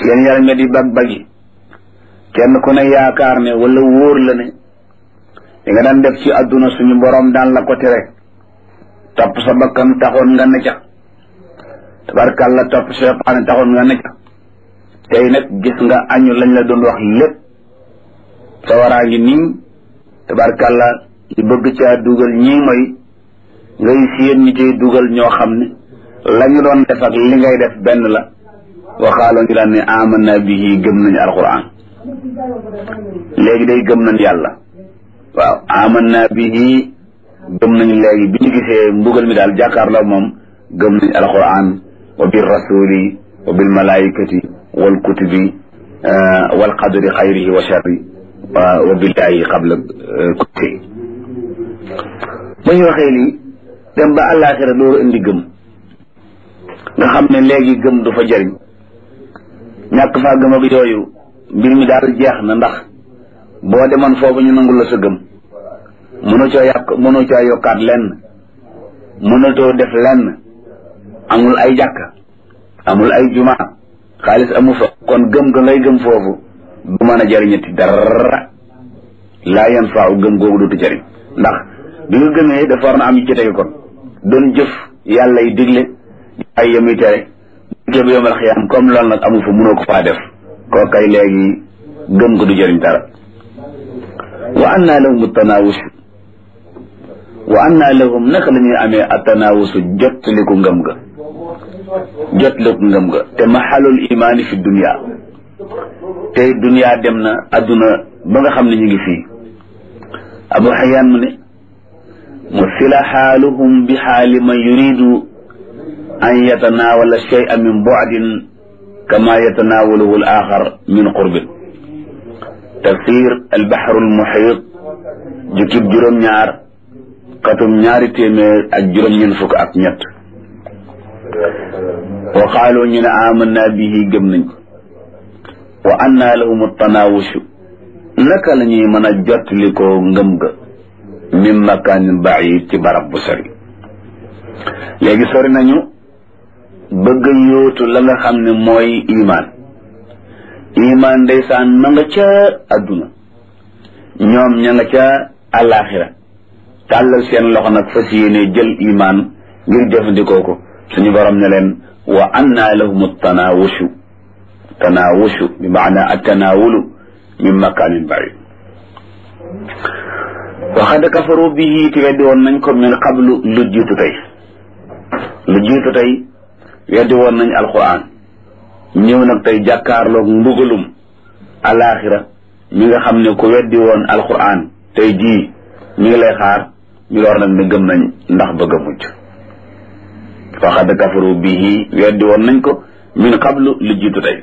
seen yaram nga di bag bagi kenn ku ne yaakaar ne wala wóor la ne li nga daan def ci àdduna suñu borom daan la ko tere topp sa bakkan taxoon nga ne ca tabarkàlla topp seytaane taxoon nga ne ca tey nag gis nga añu lañ la doon wax lépp sa waraa ngi nii tabarkàlla ñu bëgg caa dugal ñii mooy ngay siyén ñi ciy dugal ñoo xam ne la ñu doon def ak li ngay def benn la waxaaloon ñu daan ne amanna bihi gëm nañu alquran léegi day gëm nañ yàlla waaw amanna bihi gëm nañu léegi bi ñu gisee mbugal mi daal jàkkaarloo moom gëm nañu alquran wa bil rasuli wa bil malaikati wal kutubi wal qadri xayrihi wa sharri wa billahi qabla kulli ba ñu waxee lii dem ba àllaaxira dooru indi gëm nga xam ne léegi gëm du fa jëriñ ñàkk faa gëm ak yooyu mbir mi daal jeex na ndax boo demoon foofu ñu nangul la sa gëm mënoo coo yàq mënoo coo yokkaat lenn mënatoo def lenn amul ay jàkka amul ay juma xaalis amu fa kon gëm ga ngay gëm foofu du mën a jëriñati dara laa yan faaw gëm googu dootu jëriñ ndax bi nga gëmee dafa war na am yu ci tege kon doon jëf yàlla yi digle ay yemuy tere bu bu yomal xiyaam comme loolu nag amu fa mënoo ko faa def koo kay léegi gëm ko du jëriñ dara wa anna lahum tanawus wa anna lahum naka la ñuy amee atanawusu jottaliku ngëm ga jottaliku ngëm ga te maxalul imaani fi dunia tey dunia dem na adduna ba nga xam ne ñu ngi fii abu xayaan mu ne musila xaaluhum bi xaali man yuridu an yatanaawala shay'a min bu'din kama yatanaawaluhu al axar min qurbin tafsir albaxru almuxiit jukkib juróom-ñaar katum ñaari téeméer ak juróom-ñeent fukk ak ñett wa qaalu ñu ne amanna bihi gëm nañ ko wa anna lahum tanaawushu naka la ñuy mën a jottali ko ngëm ga min makaanin baid ci barab bu sori léegi sori nañu bëgg yóotu la nga xam ne mooy imaan imaan ndeysaan ma nga ca adduna ñoom ña nga ca àllaaxira tàllal seen loxo nag fas yéene jël imaan ngir jëfandikoo ko suñu borom ne leen wa anna lahum tanaawushu tanaawushu bi maana atanaawulu min makaanin baid waxad kafaru bihi te weddi woon nañ ko min qablu lu jiitu tey lu jiitu tey weddi woon nañ alquran ñëw nag tey jàkkaarloog mbugalum alaxira mi nga xam ne ku weddi woon alquran tey jii mi ngi lay xaar ñu door nag ne gëm nañ ndax bëgg a mucc waxad kafaru bihi weddi woon nañ ko min qablu lu jiitu tey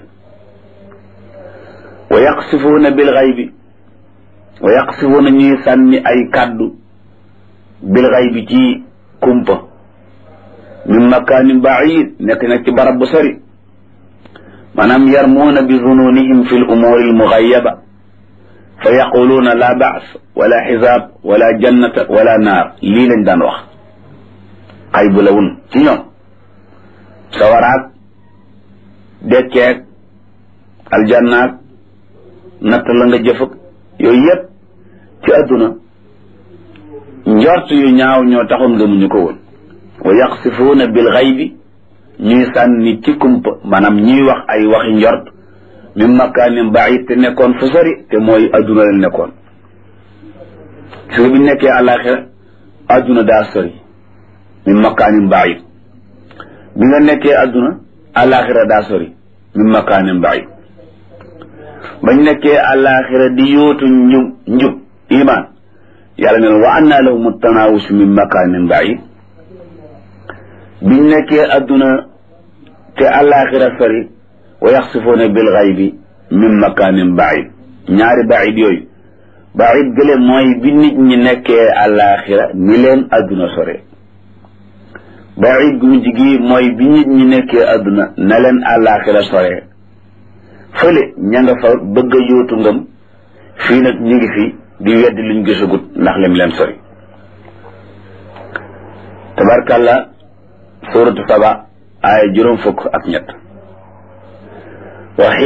wa yaqsifuuna bil xaybi wa yaqsifuuna ñuy sànni ay kàddu bil xaybi ci kumpa min makaanin baid nekk nag ci barab bu sori maanaam yarmuuna bi zununihim fi l umuuri almuxayaba fa yaquluuna la baas wala xisaab wala jannata wala naar lii lañ daan wax xay bu la wun ci ñoom sawaraag dekkeeg aljannaag natt la nga jëfëg yooyu yëpp ci àdduna njort yu ñaaw ñoo taxoon ngëmuñu ko woon wa yaqsifuuna bil xaybi ñuy sànni ci kumpa maanaam ñuy wax ay waxi njort min makaanin baid te nekkoon fu sori te mooy adduna la nekkoon su nga bi nekkee àllaaxira adduna daa sori min makaanin baid bi nga nekkee adduna àllaaxira daa sori min makaanin baid bañ nekkee àllaaxira di yóotu njub njub iman yàlla ne wa anna lahum tanaawusu min makaanin baid biñ nekkee adduna te àllaaxira sori wa yaxsifuuna bil xaybi min makaanin baid ñaari baid yooyu baid gële mooy bi nit ñi nekkee àllaaxira ni leen adduna sore baid gu mujj gi mooy bi nit ñi nekkee adduna na leen àllaaxira sore fële ña nga fa bëgg a yóotu ngëm fii nag ñu ngi fi di weddi luñ gisagut ndax lim leen sori tabarkàlla suuratu saba aaya juróom fukk ak ñett